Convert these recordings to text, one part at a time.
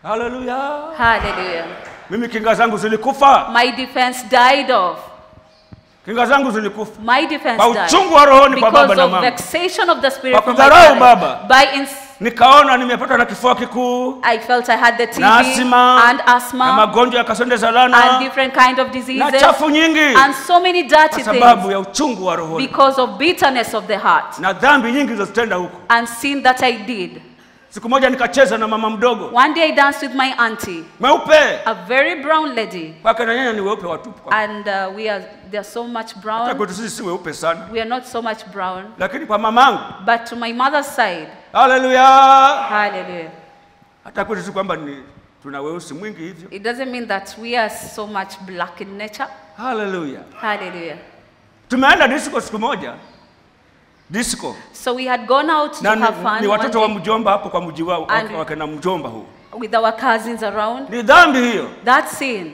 haleluya Hallelujah. mimi kinga zangu zilikufa My defense died off. kinga zangu zilikufa My defense kwa died. uchungu wa rohoni kwa Because baba na of mama vexation of the spirit Kwa from my kudharau parents. baba. By ins- nikaona nimepata na kifua kikuu I felt I had the TB na asima and na asthma magonjwa ya kasonde za and lana different kind of na diseases chafu nyingi and so many dirty kwa sababu things ya uchungu wa rohoni because of bitterness of the heart na dhambi nyingi zilizotenda huko and sin that I did. siku moja nikacheza na mama mdogo One day I danced with my auntie, mweupe a very brown lady, kwake na nyanya ni weupe watupu kwa- and uh, we are they're so much hata brown. kwetu sisi si weupe sana We are not so much brown, lakini kwa mamangu but to my mother's side, haleluya hallelujah. hata kwetu si kwamba ni tuna weusi mwingi hivyo It doesn't mean that we are so much black in nature. haleluya Hallelujah. tumeenda disco siku moja disco So we had gone out to na ni, have fun ni one watoto wa day mjomba hapo kwa mji wao And- wake na mjomba huu with our cousins around. ni dhambi hiyo That sin.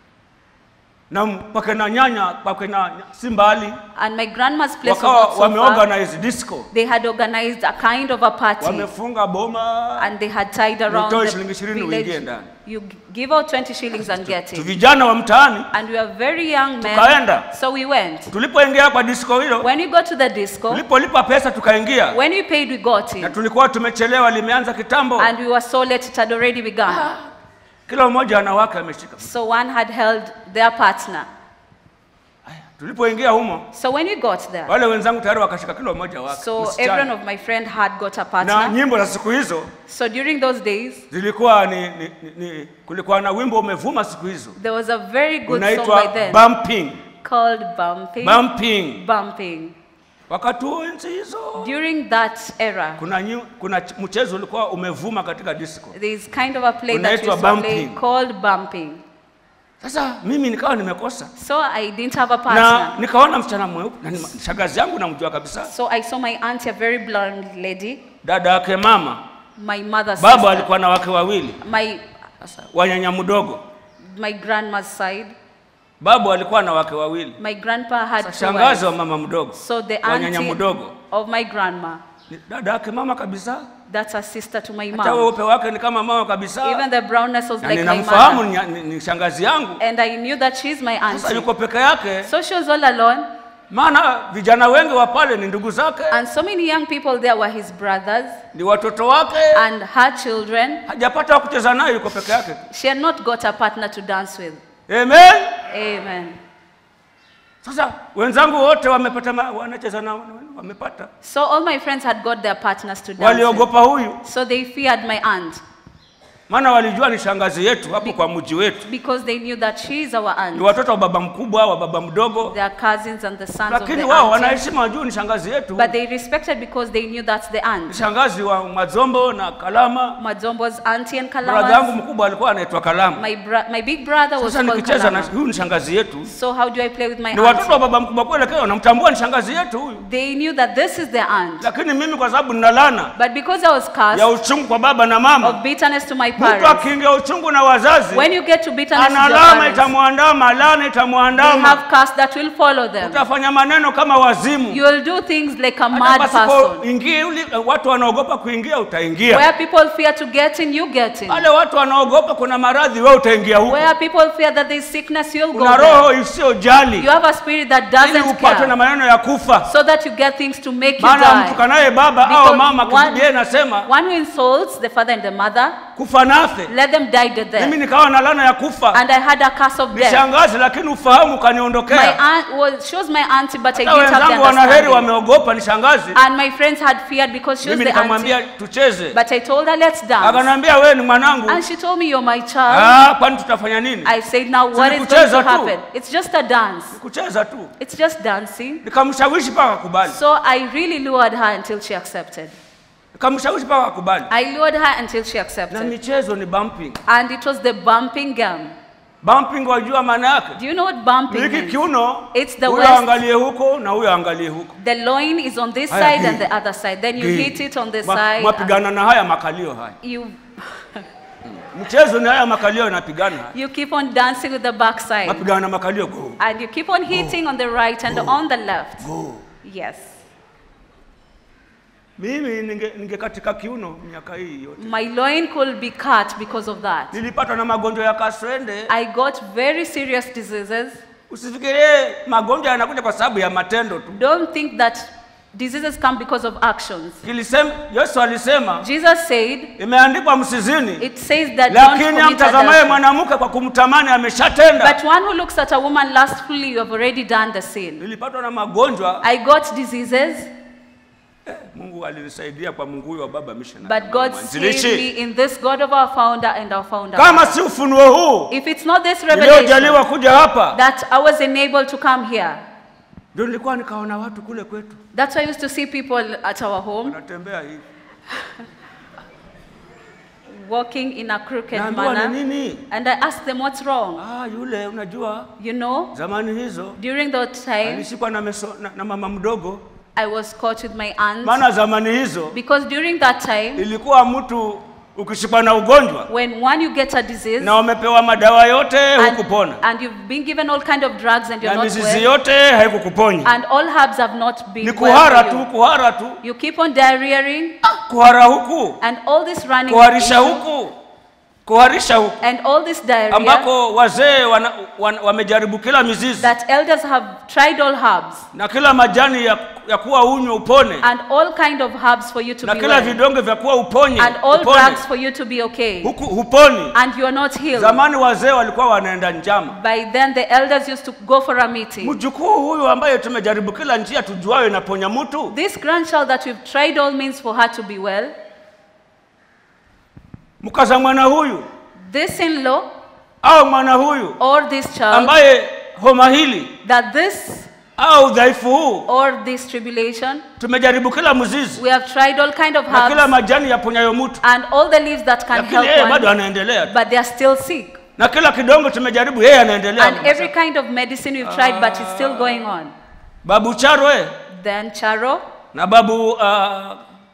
na kwake na nyanya kwake na si mbali And my grandma's place was wakawa not so far. wameorganize disco They had organized a kind of a party. wamefunga boma And they had tied around Nitoe the shilingi ishirini uingie village. ndani. You g- give out 20 shillings and get tu it. vijana wa mtaani And we were very young men. Tukaenda. So we went. tulipoingia kwa disco hilo When we got to the disco, tulipolipa pesa tukaingia when we paid, we got na in. tulikuwa tumechelewa limeanza kitambo And we were so late, it had already begun. kila mmoja ana wake ameshika So one had held their partner. tulipoingia humo So when we got there, wale wenzangu tayari wakashika kila mmoja wake so msichana. everyone of my friend had got a na partner. nyimbo za siku hizo So during those days, zilikuwa ni, ni, ni, ni kulikuwa na wimbo umevuma siku hizo there was a very good song unaitwa by then bumping called Bumping. bumping Bumping. wakati huo enzi hizo During that era, kuna, nyi- kuna ch- mchezo ulikuwa umevuma katika disco there's kind of a play that we Unaitwa used to play bumping. called Bumping. sasa mimi nikawa nimekosa So I didn't have a na partner. nikaona msichana mweupe na ni shagazi yangu namjua kabisa So I saw my auntie, a very blonde lady, dada yake mama my mother's baba sister, alikuwa na wake wawili my, wanyanya mdogo my grandma's side. babu alikuwa na wake wawili My grandpa had two shangazi wives. wa mama mdogo So the wanyanya auntie mdogo of my grandma, Ni dada yake mama kabisa that's a sister to my hata mom. weupe wake ni kama mama kabisa Even the brownness was na like my ninamfahamu mother. ni, ni, ni shangazi yangu And I knew that she's my sasa auntie. yuko peke yake So she was all alone. maana vijana wengi wa pale ni ndugu zake And so many young people there were his brothers ni watoto wake and her children. hajapata wa kucheza naye yuko peke yake She had not got a partner to dance with. amen Amen. sasa wenzangu wote wamepata ma- wanacheza na wamepata So all my friends had got their partners to dance with. waliogopa huyu So they feared my aunt maana walijua ni shangazi yetu hapo kwa mji wetu because they knew that she is our ni aunt. watoto wa baba mkubwa wa baba mdogo They are cousins and the sons of lakini the wao auntie. wanaheshima wajuu ni shangazi yetu But they respected because they knew that's the ni aunt. shangazi wa mazombo na kalama Madzombo's auntie and bradha yangu Kalama's. mkubwa alikuwa anaitwa kalama My, bra- my big brother was sasa called nikicheza na Kalama. huyu ni shangazi yetu So how do I play with my ni watoto wa aunt? baba mkubwa kweli lakini wanamtambua ni shangazi yetu huyu They knew that this is their aunt. lakini mimi kwa sababu nina lana But because I was ya cast uchungu kwa baba na of mama bitterness to my mtu parents, akiingia uchungu na wazazi when you get to bitterness to ana your lama parents, itamwandama lana they itamwandama have cast that will follow them. utafanya maneno kama wazimu You will do things like a Hata mad person. pasipoingia uli- watu wanaogopa kuingia utaingia Where people fear to get in, you get in. wale watu wanaogopa kuna maradhi wewe utaingia huko Where people fear that there's sickness, you'll go una there. roho isiyojali You have a spirit that ili doesn't upatwe na care, maneno ya kufa so that you get things to make you maana die. mtukanaye baba Because au mama one- Biblia inasema One who insults the father and the mother, kufa nafe let them die to mimi death. nikawa na lana ya kufa And I had a curse of ni death. shangazi lakini ufahamu My ukaniondokea aunt was, she was my auntie, but I hata didn't have the wenzangu wanaheri understanding. wameogopa ni shangazi And my friends had feared because she was mimi the nikamwambia auntie. tucheze But I told her, let's dance. akaniambia wewe ni mwanangu And she told me, you're my child. ah kwani tutafanya nini I said, now what is going kucheza to tu. happen? It's just a dance. kucheza tu It's just dancing. nikamshawishi mpaka akubali So I really lured her until she accepted. nikamshawishi mpaka akubali I lured her until she na accepted. michezo ni bumping And it was the bumping game. bumping wajua maana yake Do you know what bumping hiki means? kiuno It's the huyo west. angalie huko na huyo angalie huko The loin is on this Haya, side and hii. the other side. Then you Hii. hit it on this Ma- side. and mapigana na haya makalio haya You, mchezo ni haya makalio yanapigana haya you keep on dancing with the back side. mapigana na makalio go And you keep on hitting on the right and on the left. go Yes. mimi ninge, ninge katika kiuno miaka hii yote. My loin could be cut because of that. Nilipatwa na magonjwa ya kaswende. I got very serious diseases. Usifikirie magonjwa yanakuja kwa sababu ya matendo tu. Don't think that diseases come because of actions. Kilisema, Yesu alisema Jesus said, imeandikwa msizini, it says that don't lakini commit amtazamaye adultery. mwanamke kwa kumtamani ameshatenda. But one who looks at a woman lustfully, you have already done the sin. Nilipatwa na magonjwa, I got diseases, Mungu alinisaidia kwa Mungu huyu wa baba missionary. but God saved me Mwanzilishi. in this God of our founder and our founder. Kama si ufunuo huu If it's not this niliyojaliwa revelation kuja hapa, that I was enabled to come here, ndio nilikuwa nikaona watu kule kwetu that's why I used to see people at our home wanatembea hivi, walking in a crooked naambiwa ni manner. nini? And I asked them, what's wrong? Ah, yule unajua, You know, zamani hizo during that time, alishikwa na, meso, na, na mama mdogo, I was caught with my aunt. maana zamani hizo Because during that time, ilikuwa mtu ukishikwa na ugonjwa when one you get a disease na umepewa madawa yote hukupona and, and you've been given all kind of drugs and you're na not mizizi well, yote haikukuponya, and all herbs have not been ni well kuhara for tu, you. kuhara tu, You keep on diarrheaing kuhara huku, and all this running kuharisha issue, huku, kuharisha huku, and all this diarrhea ambako wazee wana, wana, wamejaribu kila mizizi that elders have tried all herbs na kila majani ya, ya kuwa unywe upone and all kind of herbs for you to na be kila well vidonge vya kuwa uponye and all upone. drugs for you to be okay huku huponi. and you are not healed. Zamani wazee walikuwa wanaenda njama. By then the elders used to go for a meeting. Mjukuu huyu ambaye tumejaribu kila njia tujuayo inaponya mtu, This grandchild that we've tried all means for her to be well, mkaza mwana huyu this in-law au mwana huyu or this child, ambaye homa hili that this au udhaifu huu, or this tribulation, tumejaribu kila mzizi we have tried all kind of na kila herbs majani yaponyayo mtu, and all the leaves that can lakini yeye help bado one, anaendelea tu. but they are still sick. na kila kidongo tumejaribu, yeye anaendelea. And every kind of medicine we've tried, but it's still going on. Babu Charwe Then Charo na babu uh,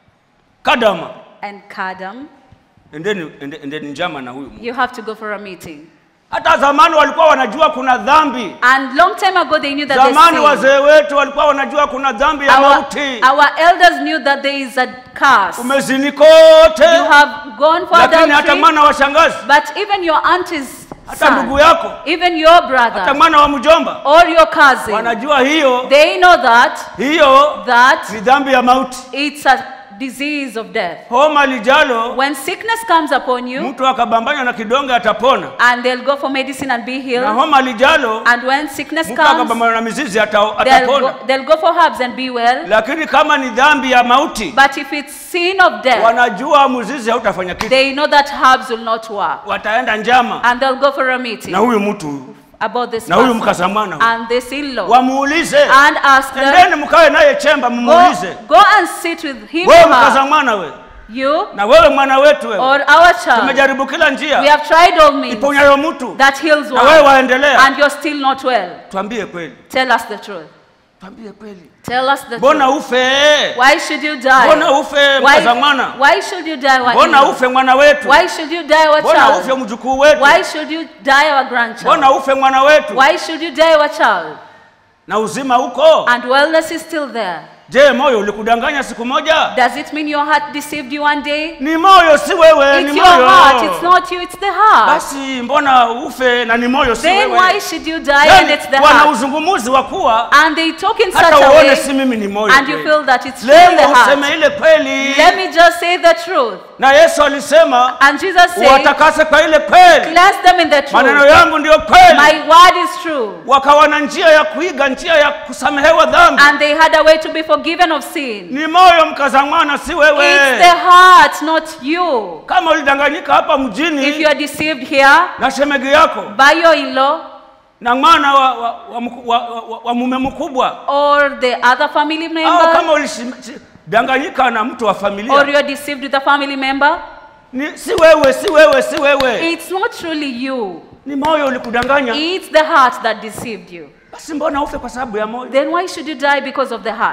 Kadama, and Kadam, endeni, ende- endeni njama na huyu. you have to go for a meeting. Hata zamani walikuwa wanajua kuna dhambi. And long time ago, they knew that Zamani there's sin. wazee wetu walikuwa wanajua kuna dhambi ya Our, mauti. our elders knew that there is a curse. Umezini kote, You have gone for lakini hata adultery, mwana wa shangazi, but even your auntie's hata ndugu son, yako, even your hata brother mwana wa mjomba or your cousin, wanajua hiyo they know that hiyo that ni dhambi ya mauti. it's a disease of death. Homa lijalo, When sickness comes upon you, mtu akabambanya na kidonge atapona, and they'll go for medicine and be na healed, homa lijalo, and when sickness mtu comes, akabambanya na mizizi ata, they'll atapona. go, they'll go for herbs and be well. Lakini kama ni dhambi ya mauti, But if it's sin of death, wanajua mzizi hautafanya kitu, they know that herbs will not work, wataenda njama and they'll go for a meeting na huyu mtu about this na huyu person mkasamwana huyu. and this in-law, wamuulize, and ask them, endeni mkawe naye chemba, go, mumuulize, go and sit with him wewe or her, mkasamwana we you na wewe mwana wetu wewe, or our child. tumejaribu kila We njia have tried all means iponyayo mtu, that heals na wewe one, waendelea. and you're still not well. Twambie kweli, Tell us the truth. twambie kweli, Tell us the mbona truth. ufe? Why should you Mbona die? ufe Why, mkasamwana? why should you die? What Mbona you- ufe mwana wetu? Why should you die, our Mbona ufe child? mjukuu wetu? Why should you die, our grandchild? Mbona ufe mwana wetu? Why should you die, our child? Na uzima uko? And wellness is still there. Je, moyo ulikudanganya siku moja? Does it mean your heart deceived you one day? Ni moyo, si wewe, It's ni your moyo. heart, it's not you, it's the heart. Basi mbona ufe na ni moyo, si Then why wewe? should you die and Yani, it's the wana heart? uzungumuzi wa kuwa And they talk in such hata a uone way si mimi ni moyo and you kweli. feel that it's really the Leo useme heart. ile kweli. Let me just say the truth. Na Yesu alisema And Jesus said, watakase kwa ile kweli, cleanse them in the maneno truth. yangu ndiyo kweli. My word is true. Wakawa na njia ya kuiga, njia ya kusamehewa dhambi. And they had a way to be forgiven of sin. Ni moyo mkazamwana, si It's wewe. the heart, not you. Kama ulidanganyika hapa If you mjini are deceived here na shemegi yako by your in-law na mwana wa, wa, wa, mku- wa, wa, wa mume mkubwa or the other family au member kama ulidanganyika na mtu wa or familia, you're deceived with a family member, ni, si wewe, si wewe, si wewe, it's not truly you. ni moyo ulikudanganya. It's the heart that deceived you. Basi mbona ufe kwa sababu ya moyo? Then why should you die because of the heart?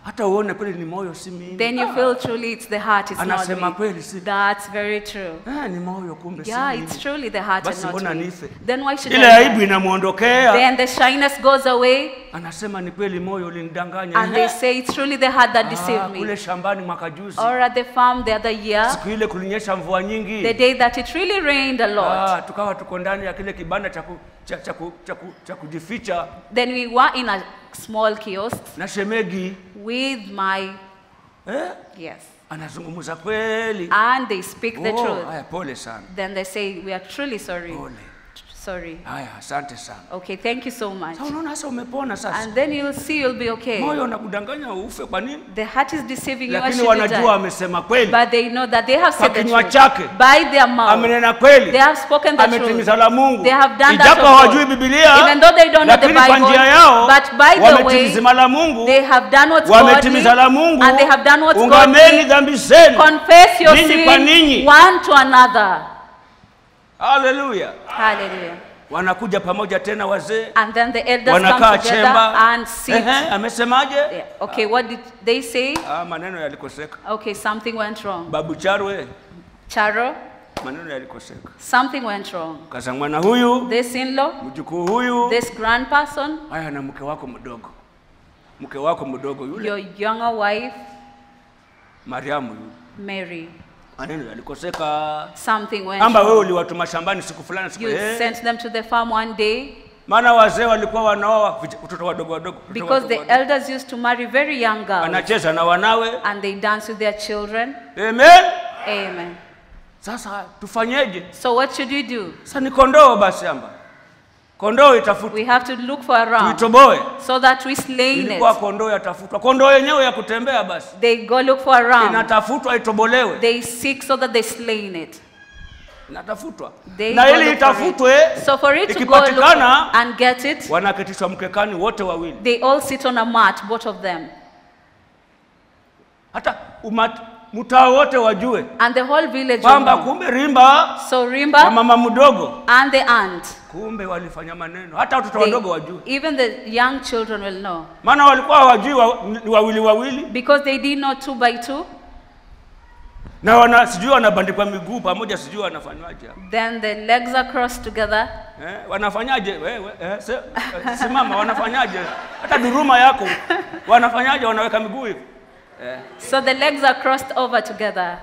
hata uone kweli ni moyo si mimi. Then you Ah, feel truly it's the heart, it's not Anasema me. kweli si- That's very true. eh, ni moyo kumbe si Yeah, mimi. it's truly the heart and Basi not mbona me. nife? Then why should Ile I aibu die? inamwondokea, Then the shyness goes away anasema ni kweli moyo ulinidanganya. and they Eh, say it's truly the heart that ah, deceived kule me. shambani mwaka juzi, Or at the farm the other year, siku ile kulinyesha mvua the nyingi, day that it really rained a lot. ah, tukawa tuko ndani ya kile kibanda cha ku- cha- cha ku- cha ku- cha kujificha Then we were in a small kiosk na shemegi with my, eh, yes, anazungumza kweli. and they speak the Oh, truth. haya, pole sana, Then they say, we are truly sorry. pole. Sorry. Haya, asante sana. Okay, thank you so much. Sasa unaona sasa umepona sasa. And then you'll see you'll be okay. Moyo unakudanganya ufe kwa nini? The heart is deceiving you. Why Lakini should you wanajua die? amesema kweli. But they know that they have said the kinywa truth. chake. By their mouth. Amenena kweli. They have spoken the truth. Ametimiza la Mungu. They have done that Ijapo of God. hawajui Biblia, Even though they don't know the lakini kwa Bible, njia yao but by the way, wametimiza la Mungu, They have done what's wametimiza la godly, Mungu. and they have done what's Ungameni godly. dhambi zenu. Confess your Ninyi kwa sin ninyi. one to another. Haleluya. Hallelujah. Wanakuja pamoja tena wazee, And then the elders wanakaa come together chemba. and sit. Ehe, amesemaje? Yeah. Okay, what did they say? Ah, maneno yalikoseka. Okay, something went wrong. Babu Charwe, Charo, maneno yalikoseka. something went wrong. Kaza mwana huyu, This in-law, mjukuu huyu, this grandperson, haya na mke wako mdogo, mke wako mdogo yule your younger wife, Mariamu yule, Mary. maneno yalikoseka. Something went Amba wewe wrong. uliwatuma shambani siku fulani siku You eh. sent them to the farm one day Maana wazee walikuwa wanaoa vij- watoto wadogo wadogo, watoto because wadogo the wadogo. elders used to marry very young girls anacheza na wanawe. and they dance with their children. Amen. Amen. Sasa tufanyeje? So what should we do? Sasa ni kondoo basi, amba kondoo itafutwa, We have to look for a ram tuitoboe. so that we slain Ilikuwa it. kondoo yatafutwa, kondoo yenyewe ya kutembea basi They go look for a ram. inatafutwa, itobolewe, They seek so that they slain it. inatafutwa They na go ili look for it. itafutwe, So for it to go look ikipatikana and get it, wanaketishwa mkekani wote wawili, they all sit on a mat, both of them. hata umat- mtaa wote wajue And the whole village will kwamba know. kumbe Rimba So na Rimba mama mdogo and the aunt, kumbe walifanya maneno, hata watoto they, wadogo wajue, even the young children will know. maana walikuwa hawajui wa, ni wawili wawili, Because they did not two by two, na wana sijui wanabandikwa miguu pamoja, sijui wanafanywaje then the legs are crossed together. eh, wanafanyaje wewe eh, se, eh, simama, wanafanyaje hata duruma yako wanafanyaje? Wanaweka miguu hivi eh, So the legs are crossed over together.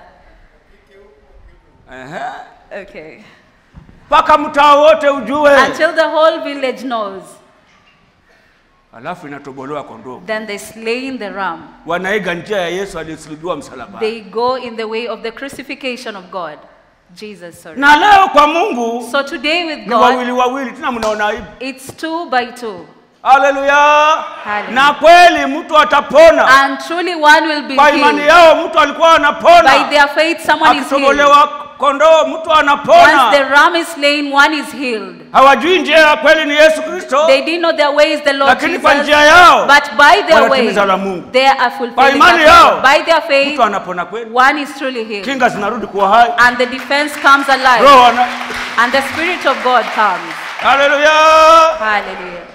ehe. Okay. mpaka mtaa wote ujue, Until the whole village knows. alafu inatobolewa kondoo. Then they slain the ram. Wanaiga njia ya Yesu aliyesulubiwa msalabani. They go in the way of the crucifixion of God. Jesus, sorry. Na leo kwa Mungu So today with ni God, wawili wawili, tena mnaona aibu. it's two by two. Haleluya! Hallelujah. Na kweli mtu atapona And truly one will be kwa imani healed. yao, mtu alikuwa By anapona their faith, someone is healed. akitobolewa kondoo, mtu Once the anapona. ram is slain, one is healed. Hawajui njia ya kweli ni Yesu Kristo, They did know their way is the Lord lakini kwa Jesus. njia yao But by their way, wanatimiza la Mungu. they are Kwa fulfilling imani that yao, law. By their faith, mtu anapona kweli, one is truly healed. kinga zinarudi kuwa hai, And the defense comes alive. roho ana And the Spirit of God comes. haleluya. Hallelujah.